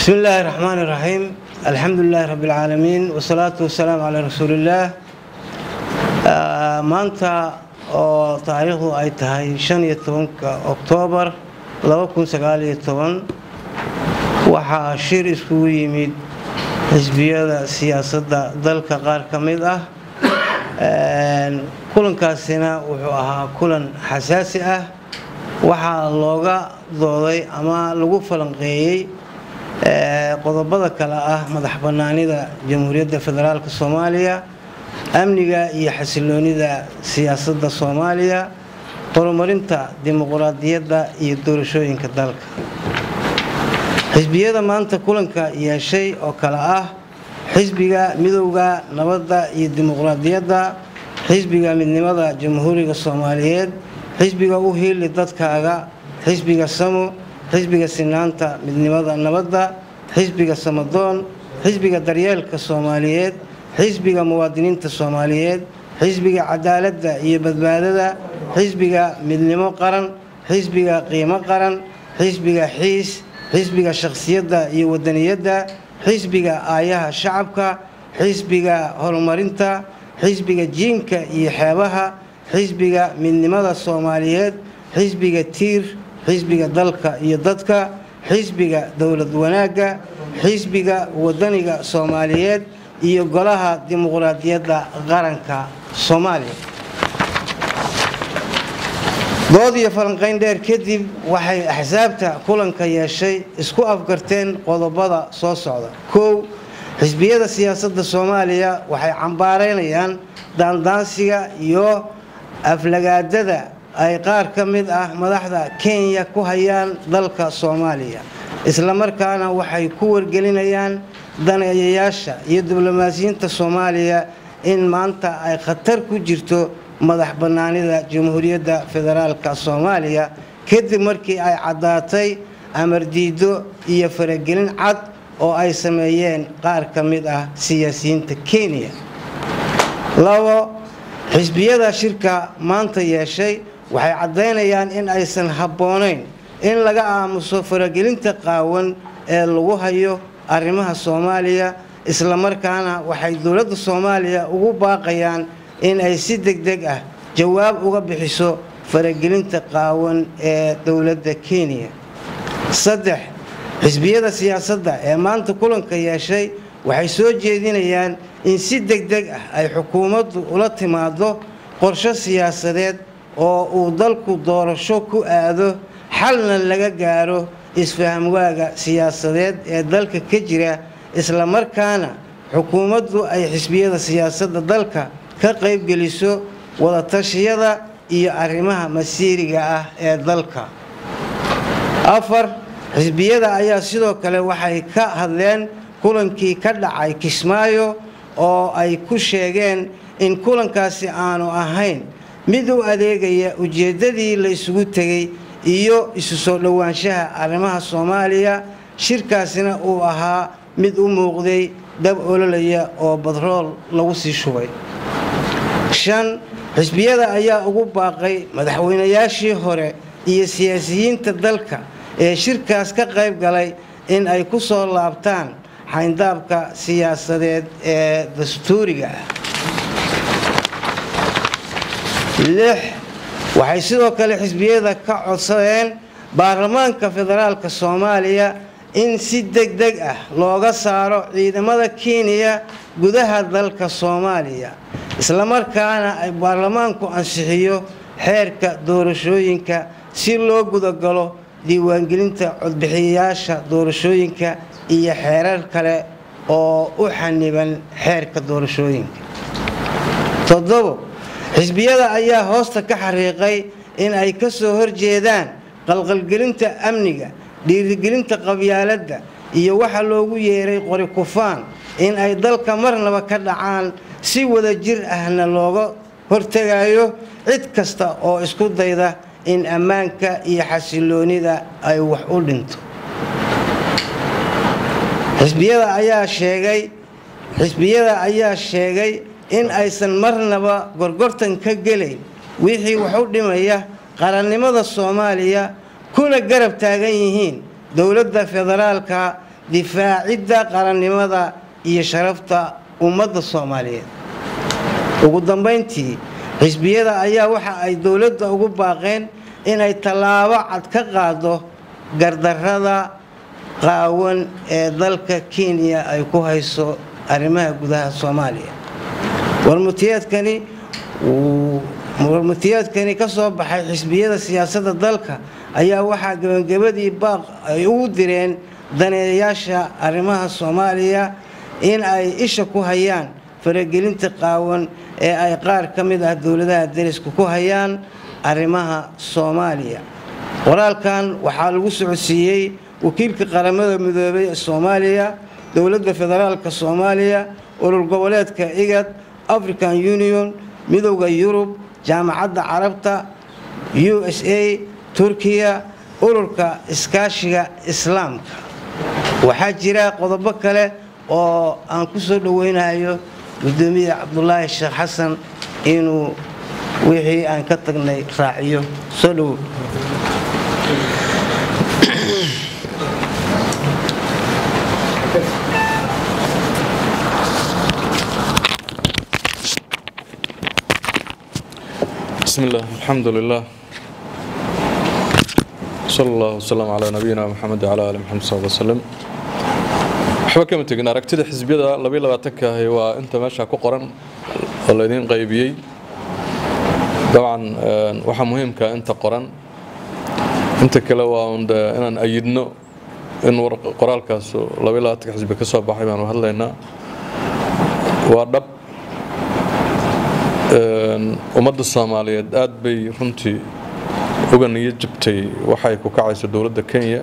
بسم الله الرحمن الرحيم الحمد لله رب العالمين والصلاة والسلام على رسول الله maanta oo taariikhdu ay tahay shan iyo tobanka oktoobar laba kun sagaal iyo toban waxaa shir iskugu yimid xisbiyada siyaasadda dalka qaar ka mid ah kulankaasina wuxuu ahaa kulan xasaasi ah waxaa looga dooday ama lagu falanqeeyey qodobada kale ah madax bannaanida jamhuuriyadda federaalk soomaaliya amniga iyo xasiloonida siyaasadda soomaaliya horumarinta dimuquraadiyadda iyo doorashooyinka dalka xisbiyada maanta kulanka yeeshay oo kale ah xisbiga midowda nabadda iyo dimuquraadiyadda xisbiga midnimada jamhuuriga soomaaliyeed xisbiga u hiili dadkaaga xisbiga samo xisbiga sinaanta midnimada nabadda xisbiga samadoon xisbiga daryeelka soomaaliyeed xisbiga muwaadiniinta soomaaliyeed xisbiga cadaaladda iyo badbaadada xisbiga midnimo qaran xisbiga qiimo qaran xisbiga xiis xisbiga shakhsiyadda iyo wadaniyadda xisbiga aayaha shacabka xisbiga horumarinta xisbiga jiinka iyo xeebaha xisbiga midnimada soomaaliyeed xisbiga tiir xisbiga dalka iyo dadka xisbiga dowlad wanaagga xisbiga wadaniga soomaaliyeed iyo golaha dimuquraadiyadda qaranka soomaaliya dood iyo falanqayn dheer kadib waxay axsaabta kulanka yeeshay isku afgarteen qodobada soo socda kow xisbiyada siyaasadda soomaaliya waxay cambaareynayaan daandaansiga iyo aflagaadada ay qaar ka mid ah madaxda kenya ku hayaan dalka soomaaliya islamarkaana waxay ku wargelinayaan daneeyayaasha iyo diblomaasiyiinta soomaaliya in maanta ay khatar ku jirto madax bannaanida jamhuuriyadda federaalka soomaaliya kadib markii ay caddaatay amar diido iyo faragelin cad oo ay sameeyeen qaar ka mid ah siyaasiyiinta kenya labo xisbiyada shirka maanta yeeshay waxay caddaynayaan in aysan habboonayn in laga aamuso faragelinta qaawan ee lagu hayo arrimaha soomaaliya islamarkaana waxay dowladda soomaaliya ugu baaqayaan in ay si deg deg ah jawaab uga bixiso faragelinta qaawan ee dowladda kenya saddex xisbiyada siyaasadda ee maanta kulanka yeeshay waxay soo jeedinayaan in si deg deg ah ay xukuumaddu ula timaado qorsho siyaasadeed oo uu dalku doorasho ku aado xalna laga gaaro isfahamwaaga siyaasadeed ee dalka ka jira islamarkaana xukuumaddu ay xisbiyada siyaasadda dalka ka qaybgeliso wadatashyada iyo arrimaha masiiriga ah ee dalka afar xisbiyada ayaa sidoo kale waxay ka hadleen kulankii ka dhacay kismaayo oo ay ku sheegeen in kulankaasi aanu ahayn mid u adeegaya ujeeddadii la isugu tegey iyo isu soo dhowaanshaha arrimaha soomaaliya shirkaasina uu ahaa mid u muuqday dab ololaya oo badrool lagu sii shubay shan xisbiyada ayaa ugu baaqay madaxweynayaashii hore iyo siyaasiyiinta dalka ee shirkaas ka qayb galay in ay ku soo laabtaan xayndaabka siyaasadeed ee dastuuriga ah lix waxay sidoo kale xisbiyada ka codsadeen baarlamaanka federaalka soomaaliya in si deg deg ah looga saaro ciidamada kenya gudaha dalka soomaaliya islamarkaana ay baarlamaanku ansixiyo xeerka doorashooyinka si loo gudagalo diiwaangelinta codbixiyayaasha doorashooyinka iyo xeerar kale oo u xaniban xeerka doorashooyinka toddobo xisbiyada ayaa hoosta ka xariiqay in ay ka soo horjeedaan qalqalgelinta amniga dhiirigelinta qabyaaladda iyo waxa loogu yeeray qori kufaan in ay dalka marnaba ka dhacaan si wada jir ahna looga hortegayo cid kasta oo isku dayda in ammaanka iyo xasiloonida ay wax u dhinto xisbiyada ayaa sheegay xisbiyada ayaa sheegay in aysan marnaba gorgortan ka gelayn wixii wax u dhimaya qarannimada soomaaliya kuna garab taagan yihiin dowladda federaalka difaacidda qarannimada iyo sharafta ummadda soomaaliyeed ugu dambayntii xisbiyada ayaa waxa ay dowladda ugu baaqeen inay tallaabo cad ka qaado gardarrada qaawan ee dalka kenya ay ku hayso arrimaha gudaha soomaaliya warmutiyeedkani warmutiyeedkani ka soo baxay xisbiyada siyaasadda dalka ayaa waxaa gebagabadii baaq ay ugu direen daneeyayaasha arrimaha soomaaliya in ay isha ku hayaan faragelinta qaawan ee ay qaar ka mid ah dowladaha dariska ku hayaan arrimaha soomaaliya qoraalkan waxaa lagu socodsiiyey wakiilka qaramada midoobay ee soomaaliya dowladda federaalka soomaaliya urur goboleedka igad african union midowda yurub jaamacadda carabta u s a turkiya ururka iskaashiga islaamka waxaa jira qodobo kale oo aan ku soo dhoweynayo gudoomiye cabdulaahi sheekh xasan inuu wixii aan ka tagnay raaciyo soo dhowow بسم الله الحمد لله صلى الله وسلم على نبينا محمد وعلى آله محمد صلى الله عليه وسلم waxba kama tegin aragtida xisbiyada labaiy labaatanka ahi waa inta meesha ku qoran oo laydiin qaybiyey dabcan waxaa muhiimka inta qoran inta kale waa un inaan ayidno in qoraalkaas labaiy labaatanka xisbi ka soo baxay baanu hadlaynaa waa dhab ummadda soomaaliyeed aad bay runtii uga niyo jabtay waxay ku kacayso dowladda kenya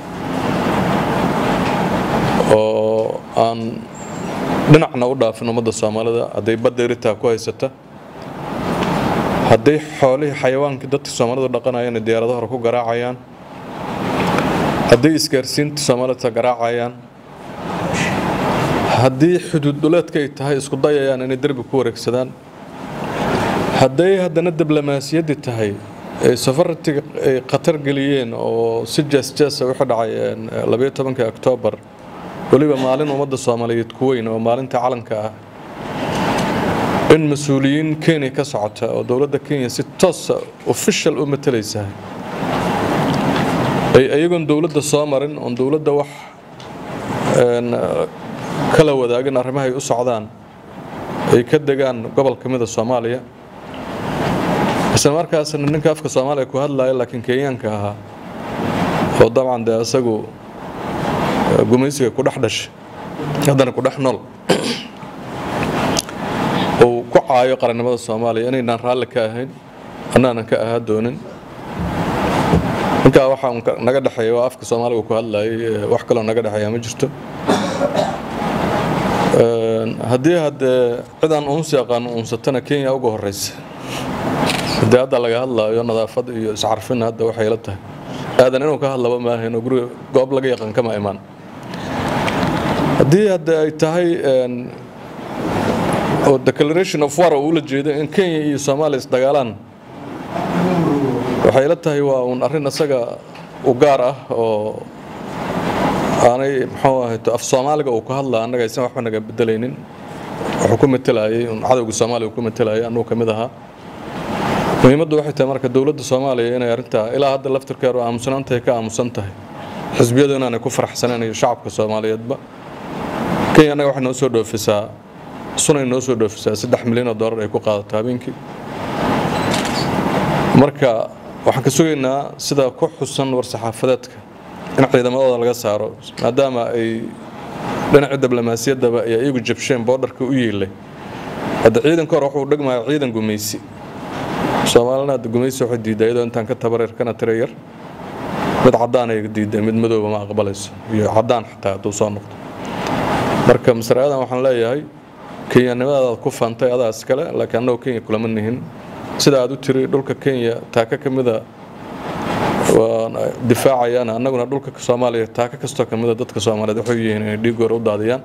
oo aan dhinacna u dhaafin ummadda soomaalida hadday badda eritaa ku haysata hadday xoolihii xayawaankii dadka soomaalidu dhaqanayaan diyaarado hore ku garaacayaan hadday isgaarsiinta soomaalida garaacayaan haddii xuduud dhuleedka ay tahay isku dayayaan inay derbi ku wareegsadaan hadday haddana diblomaasiyaddii tahay ay safaratiga ay khatar geliyeen oo si jeesjeesa wixii dhacay labayo tobanka oktoobar weliba maalin ummadda soomaaliyeed ku weyn oo maalinta calanka ah in mas-uuliyiin kenya ka socota oo dowladda kenya si toosa official u matalaysa ay ayagoon dowladda soo marin oon dowladda wax kala wadaagin arrimahay u socdaan ay ka degaan gobol ka mida soomaaliya isla markaasna ninka afka soomaaliya ku hadlaya laakiin kenyaanka ahaa oo dabcan dee isagu gumaysiga ku dhex dhashay haddana ku dhex nool uu ku caayo qarannimada soomaaliya inaynaan raalli ka ahayn annaanan ka ahaa doonin ninkaa waxaa naga dhexeeya waa afka soomaaliga ku hadlayay wax kaloo naga dhexeeya ma jirto haddii haddee cid aan uunsi aqaano uunsatana kenya uga horeysa haddii hadda laga hadlaayo nadaafad iyo iscarfin hadda waxay la tahay aadan inuu ka hadlaba maahayn oo guriga goob laga yaqaan kama imaan haddii hadde ay tahay oo declaration of war oo ula jeedo in kenya iyo soomaaliya isdagaalaan waxay la tahay waa uun arrin isaga u gaar ah oo aanay muxuu ahayto af soomaaliga uu ku hadlaa annaga aysan waxba naga bedelaynin wuxuu ku matelayay un cadowga soomaaliya ku matelayay annugu ka mid ahaa muhiimaddu waxay tahay marka dowladda soomaaliya inay arrintaa ilaa hadda laftirkeedu aamusanaantahay ka aamusan tahay xisbiyadu inaanay ku faraxsaneen iyo shacabka soomaaliyeedba kenya annaga waxay noo soo dhoofisaa sunay noo soo dhoofisaa saddex milyan oo dollar ay ku qaadato habeenkii marka waxaan ka sugaynaa sida ku xusan war-saxaafadeedka in ciidamadooda laga saaro maadaama ay dhinaca diblomaasiyaddaba ay iyagu jabsheen boodharka u yeelay hadda ciidanka hore wuxuu dhegmaya ciidan gumaysi soomaalina hadda gumaysi waxay diidaa iyadoo intaan ka tabareer kana tira yar mid caddaan ay diiday mid madooba ma aqbalayso iyo caddaan xataa hadduu soo noqdo marka masrayadan waxaan leeyahay kenyanimadaadaad ku faantay adaa iskale laakiin annagu kenya kulama nihin sida aad u tiri dhulka kenya taaka ka mida waan difaacayaan annaguna dhulka soomaaliya taaka kastoo ka mida dadka soomaaliyeed waxay yihiin inay dhiigoor u daadiyaan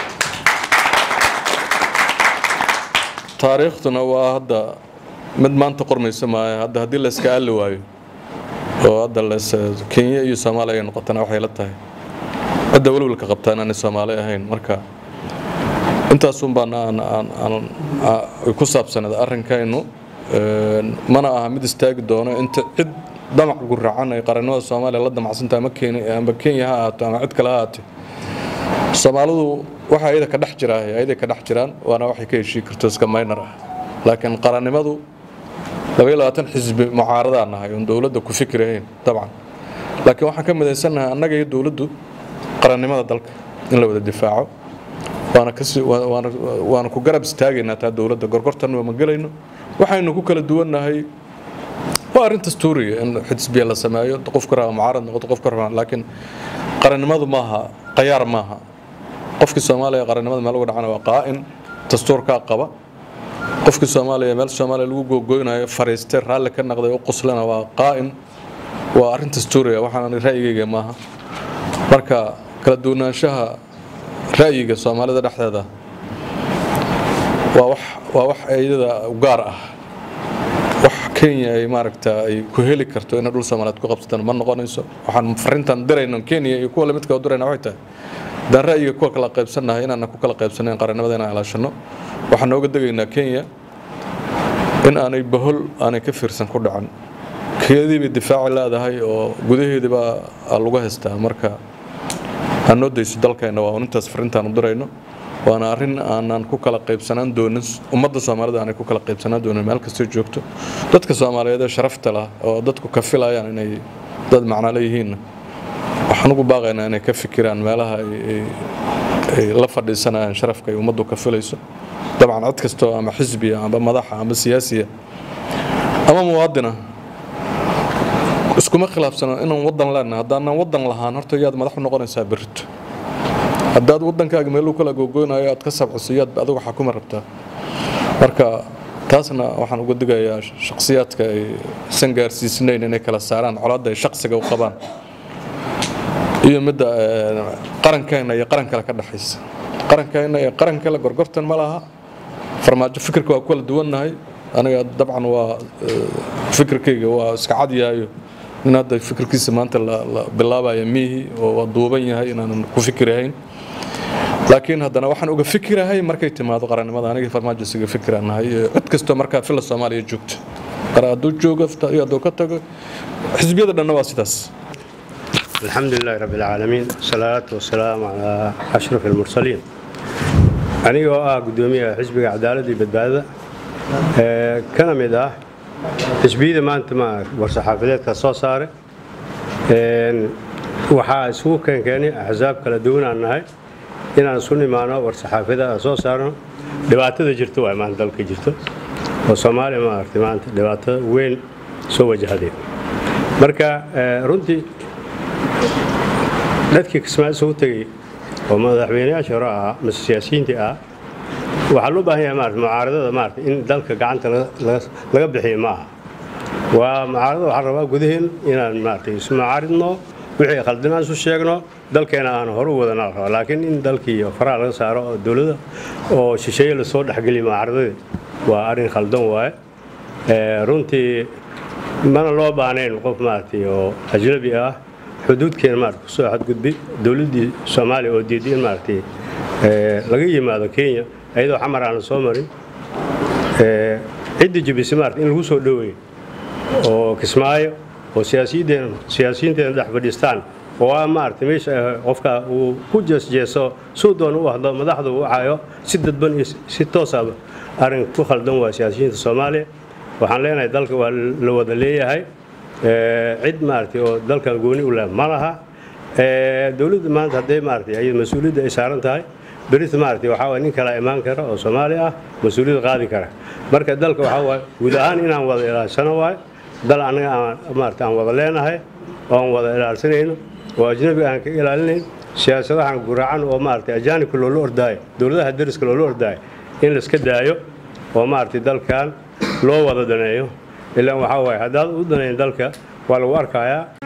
taariikhduna waa hadda mid maanta qormaysa maayo hadda haddii la iska aali waayo oo hadda las kenya iyo soomaaliya ay noqotana waxay la tahay cidda welwelka qabtaa inaanay soomaali ahayn marka intaasun baan ku saabsaneed arrinkaynu mana aha mid istaagi doono inta cid damac guracan ay qarannimada soomaaliya la damacsantaha amba kenya ha ahaato ama cid kale ha ahaatee soomaalidu waxa ayada ka dhex jiraa ayaday ka dhex jiraan waana waxay ka heshii karto iska maynar ah laakiin qarannimadu labaiyo labaatan xisbi mucaaradaa nahay oon dowladda ku fikirahayn dabcan laakiin waxaan ka midaysannahay annaga iyo dowladdu qarannimada dalka in la wada difaaco waana ku garab istaagaynaa taa dowladda gorgortan ma gelayno waxaynu ku kala duwannahay waa arrin dastuuriga in xisbiya la sameeyo qofka raba mucaarad noqoto qofka raba laakiin qarannimadu maaha qayaar maaha qofkii soomaaliya qarannimada meel uga dhacana waa qaa'in dastuurkaa qaba qofkii soomaaliya meel soomaaliya lagu googoynayo fariistay raalli ka naqday u quslana waa qaa'in waa arrin dastuuriga waxaan ra'yigayga maaha marka kala duwanaanshaha ra'yiga soomaalida dhexdeeda waa wax waa wax iyada gaar ah wax kenya ay maaragta ay ku heli karto inay dhul soomaaliyeed ku qabsataan ma noqonayso waxaan farintan dirayno kenya iyo kuwa lamidka dirayna waxay tahay haddaan ra'yiga kuwa kala qaybsannahay inaana ku kala qaybsanayn qarannimada inaan ilaashano waxaan nooga degaynaa kenya in aanay bahol aanay ka fiirsan ku dhacan keedii bay difaaci leedahay oo gudaheedii baa lagu haystaa marka ha noo dayso dalkeenna waa intaas farintaan u dirayno waana arrin aanan ku kala qaybsanaan doonin ummadda soomaalida aanay ku kala qaybsanaan doonin meel kastoo joogto dadka soomaaliyeed ee sharafta lah oo dadku ka filayaan inay dad macno leeyihiinna waxaan ugu baaqaynaa inay ka fikiraan meelaha ay la fadhiisanayaan sharafka ay ummaddu ka filayso dabcan cid kastoo ama xisbiya amba madaxa amba siyaasiya ama muwaadina iskuma khilaafsano inaan wadan leenahay haddaanan wadan lahaan horta yaad madax u noqonaysaa berrito haddaad wadankaaga meeluu kala googoynayo aad ka sabciso yaad adigu xakuma rabtaa marka taasna waxaan uga digayaa shakhsiyaadka ay san gaarsiisnayn inay kala saaraan colaadda ay shaqsiga u qabaan iyo midda qarankeena iyo qaran kale ka dhexaysa qarankeena iyo qaran kale gorgortan ma laha farmaajo fikirka waa ku kala duwannahay aniga dabcan waa fikirkayga waa iska cadyaayo in hadda fikirkiisa maanta la bilaabaya miihi oo waa duuban yahay inaanan ku fikirahayn laakiin haddana waxaan uga fikirahay markay timaado qarannimada aniga farmaajo isaga fikiranahay cid kastoo markaa fila soomaaliya joogto qara hadduu joogo iyo hadduu ka tago xisbiyada dhanna waa sidaas الحمد لله رب العالمين والصلاة والسلام على أشرف المرسلين anigoo ah gudoomiyaha xisbiga cadaaladda iyo badbaadada kana mid ah xisbiyada maanta ma war-saxaafadeedka soo saaray waxaa isugu keenkeenay axsaab kala duwan aan nahay inaan isu nimaano war-saxaafada soo saarno dhibaatada jirto waa maanta dalka jirto oo soomaaliya maaragtay maanta dhibaatada weyn soo wajahday marka runtii dadkii kismaayo isugu tegey oo madaxweynayaasha hore ahaa mase siyaasiyiintii ah waxaa loo baahan yahay maarata mucaaradada maarata in dalka gacanta laga bixiyo ma aha waa mucaaradada waxaan rabaa gudaheen inaan maarata isu mucaaridno wixii khaldinaan isu sheegno dalkeena aan hore u wadana la rabaa laakiin in dalkii faraha laga saaro oo dowladda oo shisheeye lasoo dhexgeliyo mucaaradadii waa arrin khaldan waaye runtii mana loo baahnayn qof maaragtay oo ajnabi ah xuduudkeena maarata kusoo xadgudbi dowladdii soomaaliya oo diiday in maaragtay laga yimaado kenya ayadoo xamar aan la soo marin ciddii jabisay maarata in lagu soo dhoweeyo oo kismaayo oo siyaasiyiinteena siyaasiyiinteena dhex fadhiistaan oo ah maarata meesha qofka uu ku jeesjeeso suu doon u hadlo madaxda uu cayo si dadban iyo si toosaba arrin ku khaldan waa siyaasiyiinta soomaaliya waxaan leenahay dalka waa la wada leeyahay cid maaragtay oo dalkan gooni u leh ma laha dowladda maanta hadday maaragtay ay mas-uuliyadda ay saaran tahay berita maaragtay waxaa waye nin kala imaan kara oo soomaali ah mas-uuliyadda qaadi kara marka dalka waxaa waaye guud ahaan inaan wada ilaashano waaye dal annaga aan maaragtay aan wada leenahay oo aan wada ilaalsanayno oo ajnabiga aan ka ilaalinayn siyaasadahan guracan oo maaragtay ajaanibka loola ordaayo dowladaha dariska loola ordaayo in laiska daayo oo maaragtay dalkan loo wada daneeyo ilaan waxaa waaye haddaad u danayn dalka waa lagu arkayaa